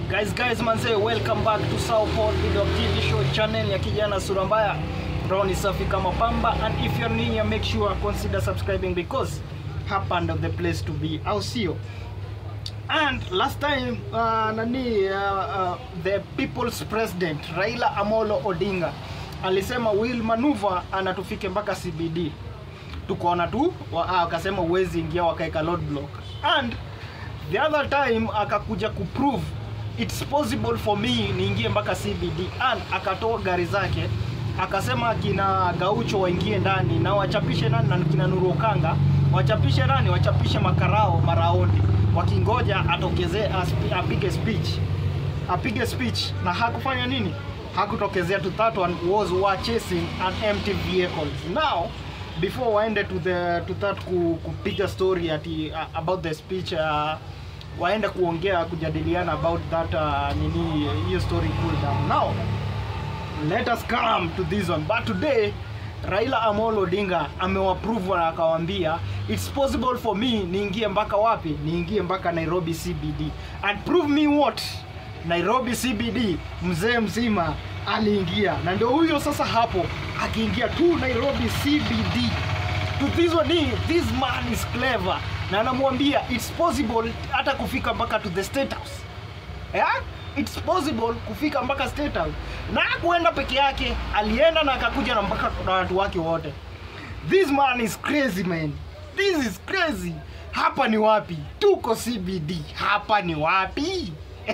Guys, guys, manze, welcome back to Sao Paul Video TV Show channel ya kijana sura mbaya. Roho ni safi kama pamba and if you're new here, make sure consider subscribing because hapa ndo the place to be. Au sio? And last time uh, nani uh, uh, the people's president Raila Amolo Odinga alisema will maneuver anatufike mpaka CBD. Tukaona tu wa- ah, akasema uwezi ingia wakaeka road block. And the other time akakuja kuprove it's possible for me niingie mpaka CBD and akatoa gari zake akasema kina Gaucho waingie ndani na wachapishe nani na kina Nuru Okanga wachapishe nani wachapishe makarao maraoni wakingoja atokezee aspi- apige speech apige speech na hakufanya nini hakutokezea to that one was were chasing an empty vehicles now before waende to the to that ku, kupiga story ati uh, about the speech uh, waende kuongea kujadiliana about that uh, nini hiyo story cool down now let us come to this one but today Raila Amolo Odinga amewaprove na akawaambia it's possible for me niingie mpaka wapi niingie mpaka Nairobi CBD and prove me what Nairobi CBD mzee mzima aliingia na ndio huyo sasa hapo akiingia tu Nairobi CBD to this one hii, this man is clever na anamwambia it's possible hata kufika mpaka to the state house yeah? it's possible kufika mpaka state house na kuenda peke yake alienda na akakuja na mpaka na watu wake wote this man is crazy man this is crazy hapa ni wapi tuko cbd hapa ni wapi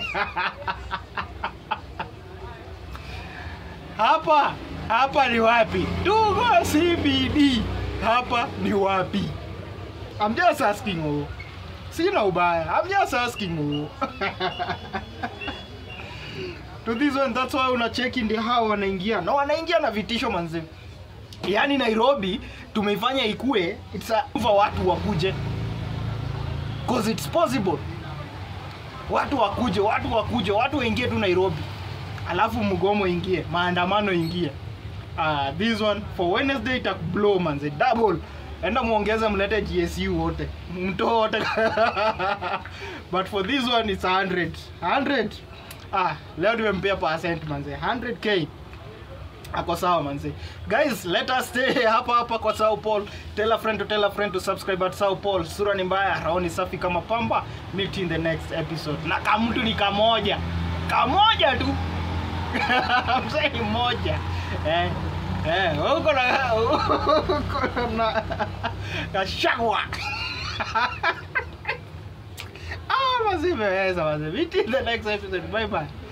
hapa hapa ni wapi tuko cbd hapa ni wapi I'm just asking oh. sina ubaya I'm just asking oh. to this one that's why unacheki ndio hao wanaingia na wanaingia na vitisho manze yaani nairobi tumeifanya ikue it's a for watu wakuje cause it's possible watu wakuje watu wakuje watu waingie tu nairobi alafu mgomo ingie maandamano ingie uh, this one for wednesday itakublow manze double enda muongeze mlete gsu wote mto wote but for this one it's 100 100 ah leo tumempea percent manze 100k ako sawa manze guys let us stay hapa hapa kwa Sao Paul tell a friend to tell a friend to subscribe at Sao Paul sura ni mbaya raoni safi kama pamba meet in the next episode na kamtu ni kamoja kamoja tu mzee ni moja eh eh uko na uko na kashagwa ah mazee imeweza mazee meet in the next episode bye bye